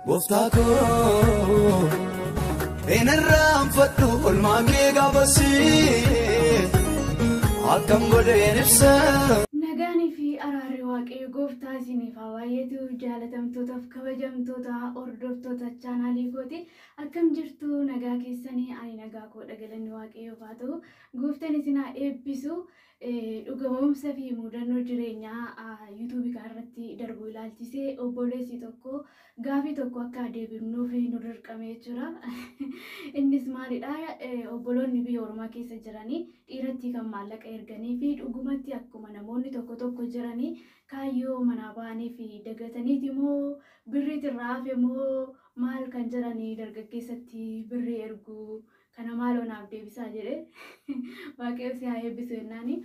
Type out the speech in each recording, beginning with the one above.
Gooftaa koo hin irraanfadhu olmaa kee gaafasii akkam godheen ibsa. Nagaanii fi araarri waaqayyo gooftaa isiniif haa baay'eetu jaalatamtootaaf kabajamtoota hordoftoota chaanaalii kooti akkam jirtu nagaa keessanii ani nagaa koo dhagalanni waaqayyoof haa ta'u gooftaan isin haa eebbisu dhugamumsa fi mudannoo jireenyaa yuutuubii kanarratti darbu ilaalchisee obboleessi tokko gaafii tokko akka deebifnuuf nu dirqame jechuudha. Innis maalidha obboloonni biyya ormaa keessa jiranii dhiiratti kan maallaqa erganii fi dhugumatti akkuma namoonni tokko tokko jiranii kaayyoo manaa ba'anii fi dagataniiti moo birriitti irraa hafe moo maal kan jiranii dargaggeessatti birrii ergu kana maaloo naaf deebisaa jedhe waaqayyo si haa eebbisu jennaani.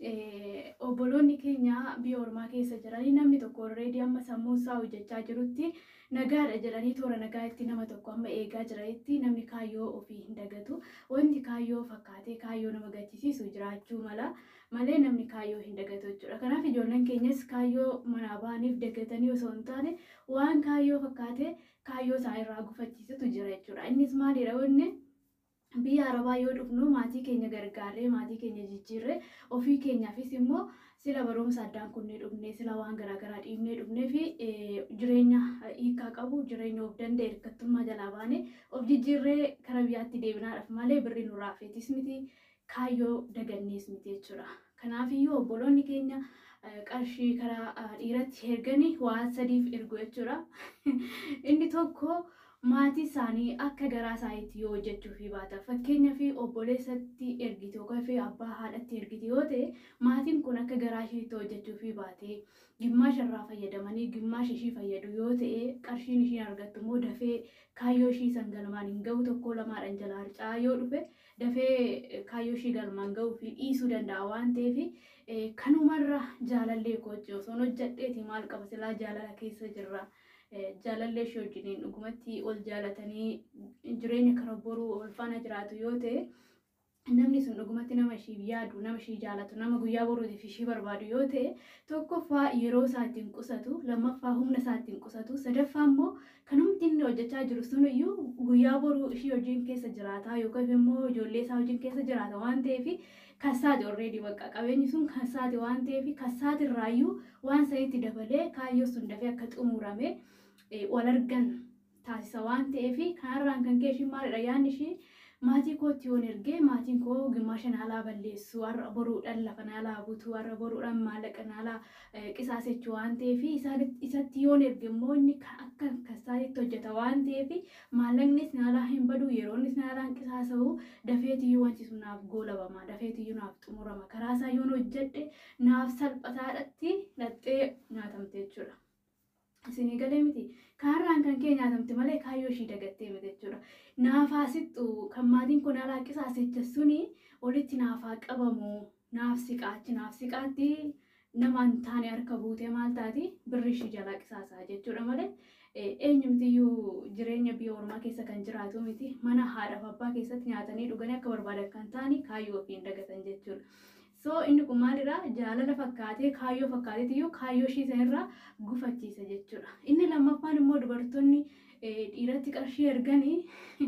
Obboloonni keenya biyya ormaa keessa jiranii namni tokko alreedii amma sammuu isaa hojjechaa jirutti nagaadha jedhanii toora nagaatti nama tokko amma eegaa jiranitti namni kaayyoo ofii hin dagatu. Wanti kaayyoo fakkaatee kaayyoo nama gaddisiisu jiraachuu mala malee namni kaayyoo hin dagatu jechuudha. Kanaaf ijoolleen keenyas kaayyoo manaa ba'aniif dagatanii osoo hin taane waan kaayyoo fakkaatee kaayyoo isaa irraa gufachiisutu jira jechuudha. Innis maalidha wanni? biyya arabaa yoo dhufnu maatii keenya gargaarree maatii keenya jijjiirree ofii keenyaafis immoo sila barumsa addaan kunnee dhufnee sila waan garaagaraa dhiibnee dhufnee fi jireenya hiikaa qabu jireenya of danda'e hirkattummaa jalaa baane of jijjiirree kara biyyaatti deebinaadhaaf malee birri nurraa feetis miti kaayyoo dagannees miti jechuudha. Kanaafiyyuu obboloonni keenya qarshii karaa dhiiratti erganii waan sadiif ergu jechuudha. Inni tokko maatii isaanii akka garaa isaaniitti yoo hojjechuufi baata fakkeenyaaf obboleessatti ergite yookaan abbaa haadhatti ergite yoo ta'e maatiin kun akka garaa isheetti hojjechuufi baate gimmaasha irraa fayyadamanii gimmaasha ishii fayyadu yoo ta'e qarshiin ishiin argattu immoo dafee kaayyoo ishii san galmaan hin ga'u tokko lamaadhaan jalaa harca'aa yoo dhufe dafee kaayyoo ishii galmaan ga'uu fi dhiisuu danda'a waan ta'eef kanumarra jaalallee kochi osoo hojjedheeti maal qaba silaa jaalala keessa jirra. jaalallee ishee wajjiniin dhugumatti ol jaalatanii jireenya kara boruu ol faana jiraatu yoo ta'e namni sun dhugumatti nama ishii yaadu nama ishii jaalatu nama guyyaa boruutiif ishii barbaadu yoo ta'e tokkoffaa yeroo isaa ittiin qusatu lammaffaa humna isaa ittiin qusatu sadaffaa immoo kanumti inni hojjechaa jiru sun iyyuu guyyaa boruu ishii hojiin keessa jiraata yookaan immoo ijoollee isaa hojiin keessa jiraata waan ta'eef kassaati already bakka qabeenyi sun kassaati waan ta'eef kassaati irraayyuu waan sanitti dabalee kaayyoo sun dafee akka xumurame wal argan taasisa waan ta'eef kanarraan kan kee ishii maalidha yaadni ishii maatii kootti yoon ergee maatiin koo gimmaasha naalaa balleessu har'a boruudhaan lafa naalaa butu har'a boruudhaan maallaqa naalaa qisaasechuu waan ta'eef isatti yoon erge immoo inni akka kassaatitti hojjeta waan ta'eef maallaqnis naalaa hin badu yeroonnis naalaa hin qisaasa'u dafeetiyyuu wanti sun naaf goolabama dafeetiyyuu naaf xumurama karaa isaa yoon hojjedhe naaf salphataadhatti dhaxxee nyaatamte jechuudha. Isinii galee miti. Kaarraan kan kee nyaatamte malee kaayyoo ishii dagattee miti jechuudha. Naafaa sixxu kan maatiin kun alaa qisaasecha suni olitti naafaa qabamu naaf siqaachi naaf siqaatti nama hin taane harka buutee maal taati birri ishii jalaa qisaasaa jechuudha malee eenyumtiyyuu jireenya biyya ormaa keessa kan jiraatu miti mana haadhaaf abbaa keessatti nyaatanii dhuganii akka barbaadan kan ta'ani kaayyoo ofiin dagatan jechuudha. So inni kun maalirraa jaalala fakkaatee kaayyoo fakkaateetiyyuu kaayyoo ishii sanarraa gufachiisa jechuudha. Inni lammaffaan immoo dubartoonni dhiiratti qarshii erganii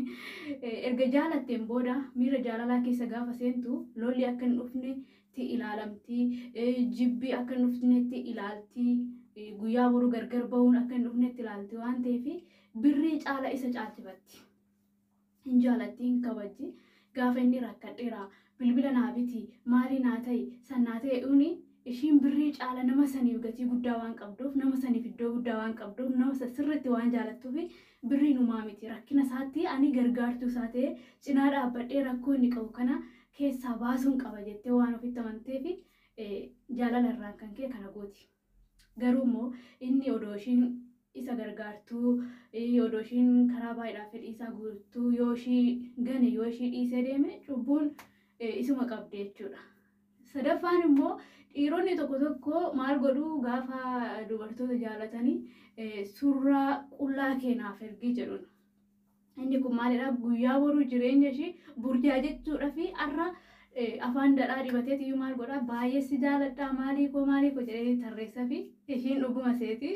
erga jaalatteen booda miira jaalalaa keessa gaafa seentu lolli akka hin dhufnetti ilaalamti jibbi akka hin dhufnetti ilaalti guyyaa boruu gargar bahuun akka hin dhufnetti ilaalti waan ta'eef birrii caala isa caalchifatti. Hin jaalatti hin kabajji gaafa inni rakkadheera bilbila naa biti maali naa ta'e san naa ta'e uni ishiin birrii caala nama saniif gatii guddaa waan qabduuf nama saniif iddoo guddaa waan qabduuf nama sirriitti waan jaalattuuf birrii numaa miti rakkina isaatti ani gargaartuu isaa ta'e cinaa dhaabbadhee rakkoo inni qabu kana keessaa baasuun qaba jettee waan ofitti amanteef jaalala irraan kan kee kana gooti. Garuu immoo inni odoo ishiin isa gargaartuu odoo ishiin karaa baay'eedhaaf fedhii isaa guutuu yoo ishii gane yoo ishii dhiisee deeme cubbuun isuma qabdi jechuudha. Sadaffaan immoo dhiironni tokko tokko maal godhuu gaafa dubartoota jaalatanii suuraa qullaa keenaaf ergii jedhudha. Inni kun maalidha guyyaa boruu jireenya ishii burjaa jechuudha fi har'a afaan dhadhaa dibateeti iyyuu maal godhaa baay'ee si jaaladhaa maalii koo maalii koo jedhee tarreessa fi ishiin dhuguma seeti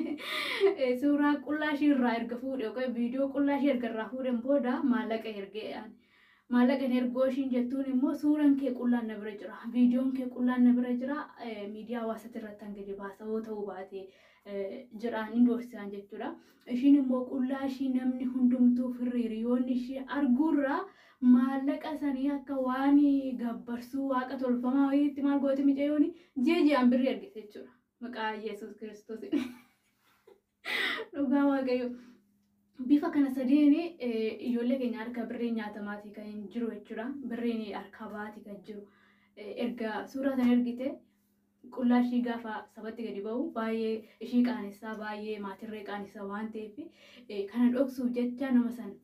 suuraa qullaa ishii irraa erga fuudhe yookaan viidiyoo qullaa ishii erga irraa fuudhen booda maallaqa ergee maallaqa hin ergoo ishiin jettuun immoo suuraan kee qullaan na bira jira viidiyoon kee qullaan na bira jira miidiyaa hawaasaatti irratti hanga dibaasa yoo ta'uu baate jedhaan hin doorsisaan jechuudha. Ishiin immoo qullaa ishii namni hundumtuu hiriyoonni ishii arguurraa maallaqa sanii akka waan gabbarsuu waaqa tolfamaa wayiitti maal goote micayyoon ji'a ji'aan birrii argite jechuudha. Maqaa Yesuus Kiristoos. Dhugaa Waaqayyo. Bifa kana sadiin ijoollee keenya harka birriin nyaatamaatii kan hin jiru jechuudha. Birriin harka baatii kan jiru. Erga suuraa sana ergite qullaa ishii gaafa sabatti gadi ba'u baay'ee ishii qaanessaa baay'ee maatirree qaanessaa waan ta'eef kana dhoksuuf jecha nama san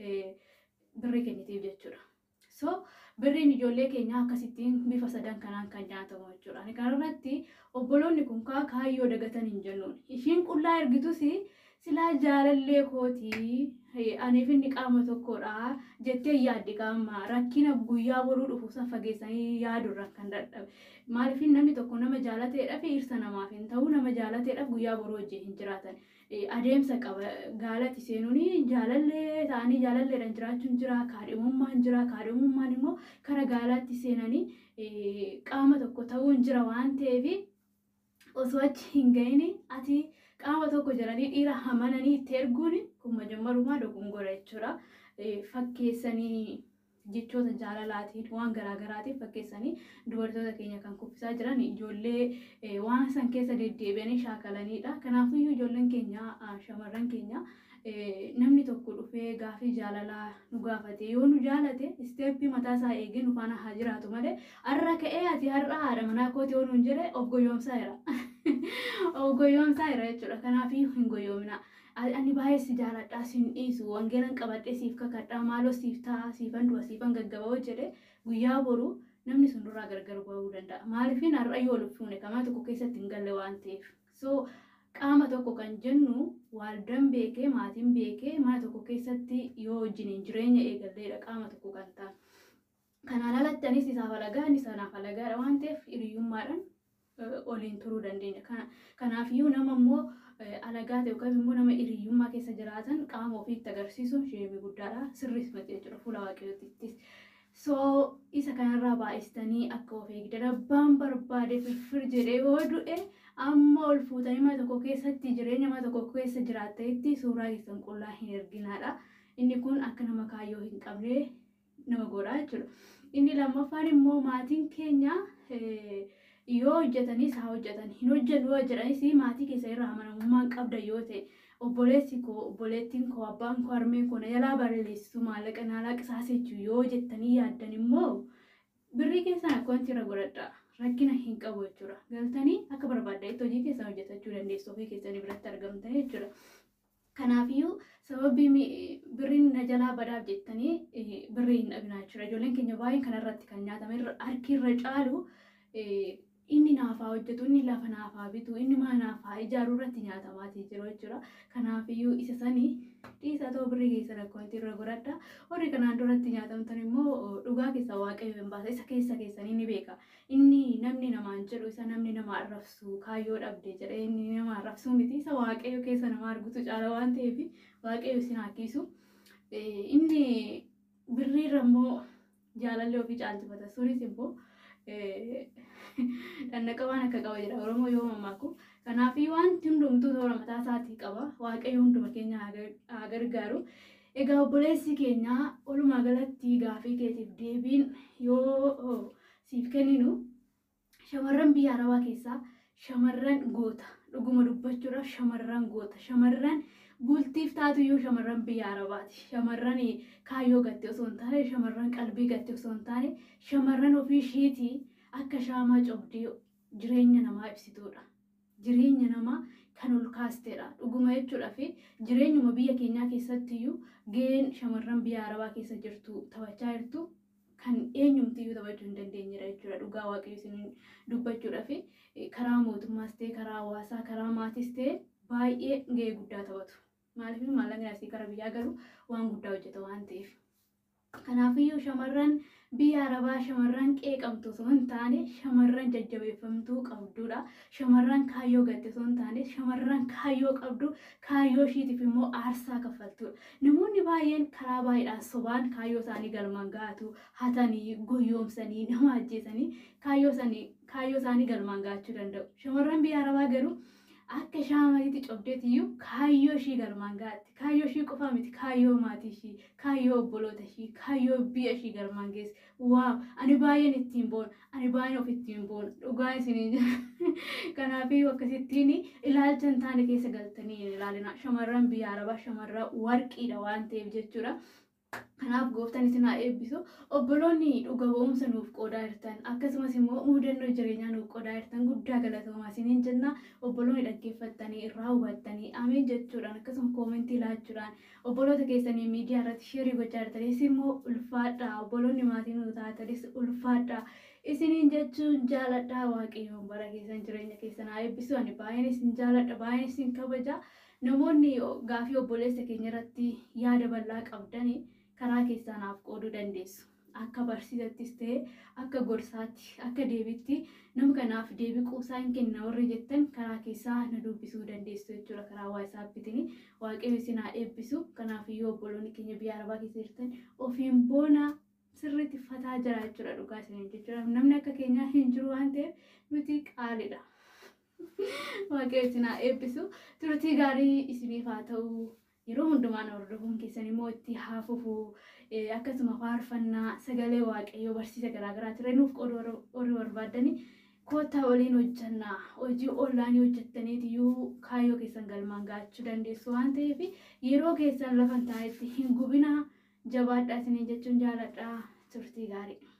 birrii kennitiif jechuudha. So birriin ijoollee keenyaa akkasittiin bifa sadan kanaan kan nyaatamu jechuudha. Kanarratti obboloonni kun kaayyoo dagatan hin jennuun. Ishiin qullaa ergitus silaa jaalallee kootii aniif inni qaama tokkodha jettee yaaddi qaama rakkina guyyaa boruu dhufu san fageessanii yaadurra kan dadhabe. Maaliif namni tokko nama jaalateedhaaf dhirsa namaaf hin ta'u nama jaalateedhaaf guyyaa boruu wajjin hin jiraatan. Adeemsa qaba gaalatti seenuun jaalallee ta'anii jaalalleedhaan jiraachuun jira kaadhimummaan jira kaadhimummaan immoo kara gaalaatti seenanii qaama tokko ta'uun jira waan ta'eef osoo achi hin gahin ati qaama tokko jedhanii dhiira amananii itti erguun kun majammarumaa dogongora jechuudha. Fakkeessanii jechoota jaalalaatiin waan garaagaraatiin fakkeessanii dubartoota keenya kan kuffisaa jiran ijoollee waan san keessa deddeebi'anii shaakalanidha. Kanaafiyyuu ijoolleen keenya shamarran keenya namni tokko dhufee gaafii jaalalaa nu gaafate yoo nu jaalate isteeppii mataa isaa eegee nu faana haa jiraatu malee har'a ka'ee ati har'a haadha manaa kooti yoo nuun jedhe of goyoomsaa jira. Of goyoomsaa jira jechuudha. Kanaafiyyuu hin goyoomina. Ani baay'ee si jaaladhaa siin dhiisu wangeelan qabadhee siif kakadhaa maaloo siif ta'a siifan du'a siifan gaggaba'oo jedhe guyyaa boru namni sun duraa gargar bahuu danda'a. Maaliifin har'a yoo lubbuune kamaa tokko keessatti hin galle waan ta'eef. So qaama tokko kan jennu waldaan beekee maatiin beekee mana tokko keessatti yoo wajjiniin jireenya eegalleedha qaama tokko kan ta'an. Kanaan alatti anis isaaf alagaa inni sanaaf alagaadha waan ta'eef hiriyyummaadhaan oliin turuu dandeenya. Kanaafiyyuu nama immoo alagaa ta'e yookaan immoo nama hiriyyummaa keessa jiraatan qaama ofiitti agarsiisuun sheemii guddaadha. Sirriis mati jechuudha fuula waaqayyootittis. So isa kanarraa baay'istanii akka of eegdan abbaan barbaade firfir jedhee yoo du'e amma ol fuutanii mana tokko keessatti jireenya mana tokko keessa jiraattanitti suuraa keessan qullaa hin erginaadha. Inni kun akka nama kaayyoo hin qabne nama godha jechuudha. Inni lammaffaan immoo maatiin keenya yoo hojjetanis haa hojjetan hin hojjennu yoo jedhanis maatii keessa irraa amanamummaan qabda yoo ta'e obboleessi koo obboleettiin koo abbaan koo harmeen koo na jalaa balleessisu maallaqa naalaa qisaasechuu yoo jettanii yaaddan immoo birrii keessan akka wanti irra godhadha rakkina hin qabu jechuudha galtanii akka barbaaddeetti hojii keessan hojjetachuu dandeessu ofii keessanii biratti argamtan jechuudha. Kanaafiyyuu sababii birriin na jalaa badaaf jettanii birrii hin dhabinaa jechuudha. Ijoolleen keenya baay'een kanarratti kan nyaatame harki irra caalu inni naafaa hojjetu, inni lafa naafaa bitu, inni mana naafaa ijaaruu irratti nyaatamaatii jiru jechuudha. Kanaafiyyuu isa sanii dhiisa ta'uu birrii keessa rakkoonti irra godhadha. Warri kanaan duratti nyaatamtan immoo dhugaa keessa waaqayyo hin baasa. Isa keessa keessanii ni beeka. Inni namni namaan jedhu isa namni nama arrabsu kaayyoo dhabde jedhee inni nama arrabsu miti. Isa waaqayyo keessa nama argutu caala waan ta'eef waaqayyo isin harkisu. Inni birriirra immoo jaalallee ofii caalchifata. Sunis immoo dandaqa waan akka qaba jedha oromoo yoo mammaaku kanaafii wanti hundumtuu toora mataa isaatii qaba waaqayyo hunduma keenya haa gargaaru egaa obboleessi keenya walumaa galatti gaafii keetiif deebiin yoo siif kenninu shamarran biyya arabaa keessaa shamarran goota dhuguma dubbachuudhaaf shamarran goota shamarran bultiif taatuyyuu shamarran biyya arabaati shamarran kaayyoo gatte osoo hin taane shamarran qalbii gatte osoo hin taane shamarran ofii ishiitii akka shaamaa cobdee jireenya namaa ibsituudha. Jireenya namaa kan ol kaasteedha. Dhuguma jechuudha fi jireenyuma biyya keenyaa keessattiyyuu gaheen shamarran biyya arabaa keessa jirtu taphachaa jirtu kan eenyumtiyyuu taphachuu hin dandeenyedha jechuudha. Dhugaa waaqayyo isin dubbachuudha fi karaa mootummaas ta'e karaa hawaasaa karaa maatiis ta'e baay'ee gahee guddaa taphatu. Maaliif maallaqni asii gara biyyaa galu waan guddaa hojjeta waan ta'eef. Kanaafiyyuu shamarran biyya arabaa shamarran qeeqamtu osoo hin taane shamarran jajjabeeffamtuu qabdudha. Shamarran kaayyoo gatte osoo hin taane shamarran kaayyoo qabdu kaayyoo ishiitiif immoo aarsaa kaffaltudha. Namoonni baay'een karaa baay'eedhaan sobaan kaayyoo isaanii galmaan gahatu hatanii goyoomsanii nama ajjeesanii kaayyoo isaanii galmaan gahachuu danda'u. Shamarran biyya arabaa garuu akka shaamaliitti cobdeetiyyuu kaayyoo ishii galmaan gaatti. Kaayyoo ishii qofa miti kaayyoo maatii ishii, kaayyoo obboloota ishii, kaayyoo biyya ishii galmaan geesse. Waaw! Ani baay'een ittiin boona. Ani baay'een of ittiin boona. Dhugaa isinii jira. Kanaafii akkasittiin ilaalcha hin taane keessa galtanii hin ilaalina. Shamarran biyya arabaa shamarran warqiidha waan ta'eef jechuudha. Kanaaf gooftaan isin haa eebbisu. Obboloonni dhuga ba'umsa nuuf qoodaa jirtan akkasumas immoo mudannoo jireenyaa nuuf qoodaa jirtan guddaa galatoomaa isiniin jenna. Obboloonni dhaggeeffattanii irraa hubattanii ameen jechuudhaan akkasuma koomentii laachuudhaan obboloota keessanii miidiyaa irratti sheerii gochaa jirtanis immoo ulfaadhaa obboloonni maatii nu taatanis ulfaadhaa. Isiniin jechuun jaaladhaa waaqayyoon bara keessan jireenya keessan haa eebbisu. Ani baay'een isin jaaladha baay'een isin kabaja. Namoonni gaafii obboleessa keenya irratti yaada bal'aa qabdanii karaa keessaanaaf qooduu dandeessu. Akka barsiisattis ta'e akka gorsaatti akka deebitti nama kanaaf deebii quusaa hin kenna warri jettan karaa keessaa na dubbisuu dandeessu jechuudha karaa waasaappitiin waaqayyo isin haa eebbisu. Kanaaf iyyuu obboloonni keenya biyya arabaa keessa jirtan ofiin boona sirriitti fataa jira jechuudha dhugaa isiniin jechuudha. Namni akka keenyaa hin jiru waan ta'eef nuti qaaliidha. Waaqayyo isin haa eebbisu. Turtii gaarii isiniif haa ta'u. Yeroo hundumaan hordofuun keessan immoo itti haa fufu. Akkasuma faarfannaa sagalee waaqayyoo barsiisa garaagaraa ture nuuf qooduu warri barbaadanii koottaa waliin hojjannaa. Hojii onlaayinii hojjettaniitiyyuu kaayyoo keessan galmaan gahachuu dandeessu waan ta'eef yeroo keessan lafa hin taanetti hin gubinaa jabaadhaa isiniin jechuun jaaladhaa turtii gaarii.